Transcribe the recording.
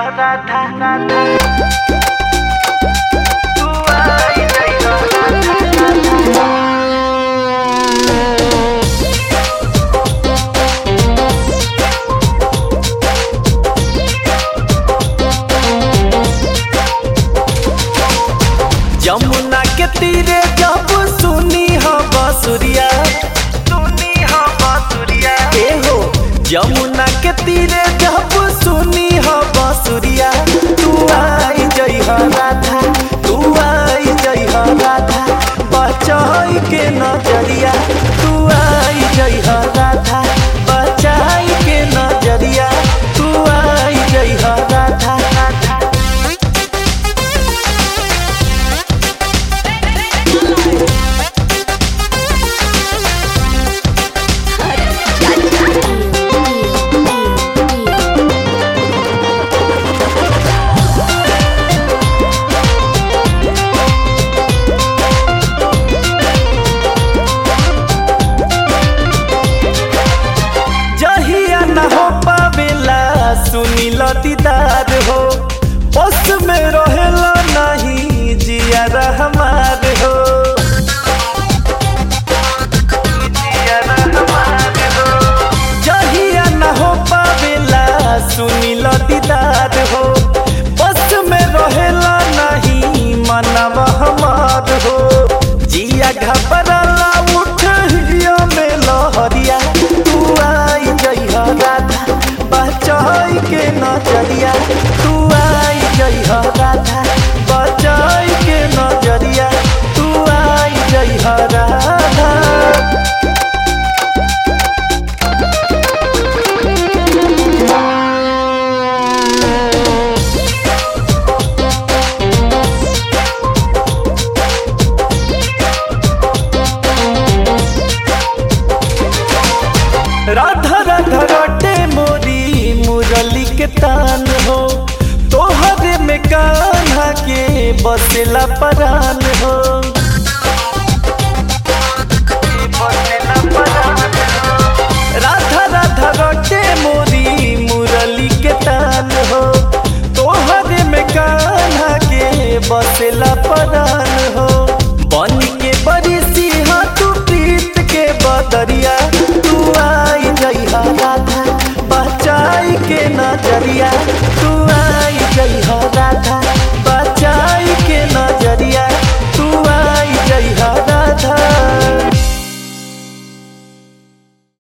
राधा राधा तू आई जइहा राधा राधा यमुना के तीरे जब सुनी हो बसुरिया सुनी हो बांसुरिया ए हो यमुना के तीरे जब सुनी हो बसुरिया तू आई जई हो राधा तू आई जई हो राधा बचाई के नजरिया तू आई जई हो राधा बचाई के नजरिया तू आई जई हो राधा राधा जहिया न हो पावेला सुनी दीदार हो बस में रहेला नहीं जिया हमार हो जिया रहमान हो जहिया न हो पावेला सुनी दीदार हो बस में रहेला नहीं मनव हमार हो जिया घबराला उठ हिया में लहरिया तू आई जइहा राधा बचाई के नजरिया तू आई जइहा राधा बचाई के नजरिया तू आई जइहा राधा राधा राधा रटे मोरी मुरली के तान हो तोहरे में कान्हा के बसेला परान हो बसेला परान हो राधा राधा रटे मोरी मुरली के तान हो तोहरे में कान्हा के बसेला परान हो बन के बड़ी सिंहा तू प्रीत के बदरिया तू आई जइहा राधा बचाई के नजरिया तू आई जइहा राधा